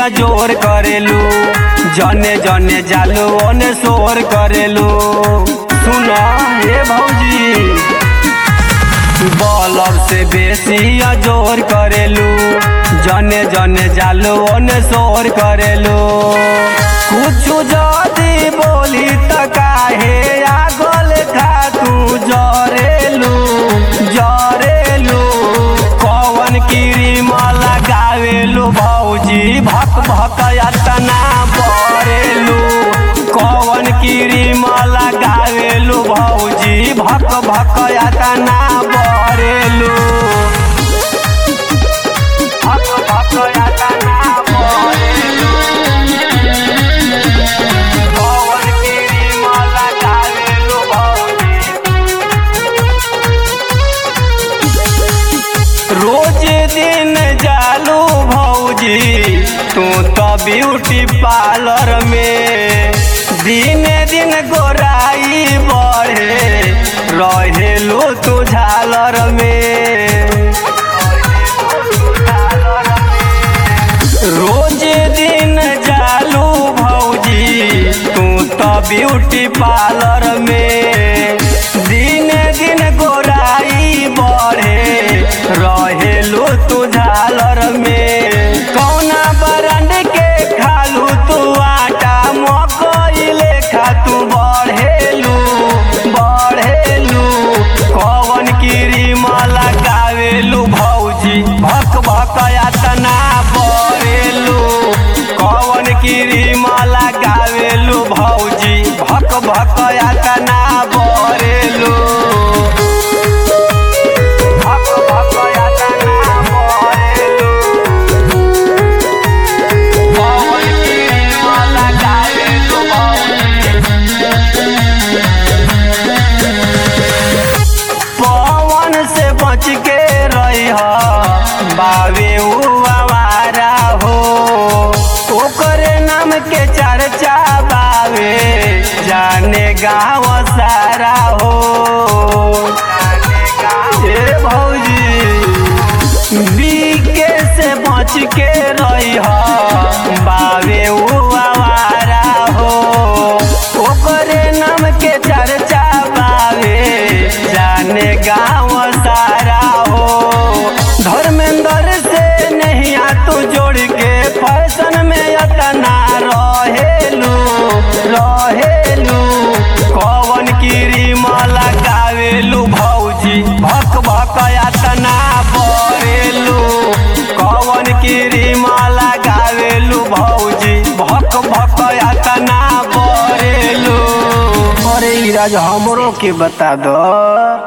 जोर करेलू जने जने जालू ओने शोर करेलू सुना हे भौजी बॉलर से बेसी जोर करेलू जने जने जालू ओने शोर करेलू कुछ जदी बोली त काहे आगल खा तू जरेलू जरेलू कवन क्रीम लगावेलू भौजी भक भक तना बरेलू कवन क्रीम लगावेलू भौजी भक भक तना बरेलू भक भक तना बरेलू कवन क्रीम लगावेलू भौजी रोज दिन जालू भौजी तू तो ब्यूटी पार्लर में दिन दिन गोराई बढ़े रहेलू तू झालर में रोज दिन जालू भौजी तू तो ब्यूटी पार्लर में दिन दिन गोराई बढ़े रहेलू तू झालर में कौना ब्रांड के खालू तू आटा मकई लेखा तू बढ़ेलू बढ़ेलू कवन क्रीम लगावेलू भौजी भक भक तना बरेलू कवन क्रीम लगावेलू भौजी भक भक तना बरेलू भक भक तना बरेलू कवन क्रीम लगावेलू भौजी पवन से बच के रही बावे उ आवारा हो ओकरे नाम के चर्चा बावे जाने गाँव सारा हो ए भौजी बीके से बच के रही बावे उ आवारा हो ओकरे नाम के चर्चा बावे जाने गाँव सारा हो धर्मेंद्र से नहीं आ तू जोड़ के फैशन में अतना रहेलू रहेलू कवन क्रीम लगावेलू भौजी भक भक अतना बरेलू कवन क्रीम लगावेलू भौजी भक भक अतना बरेलू अरे ई राज हमरो के बता दो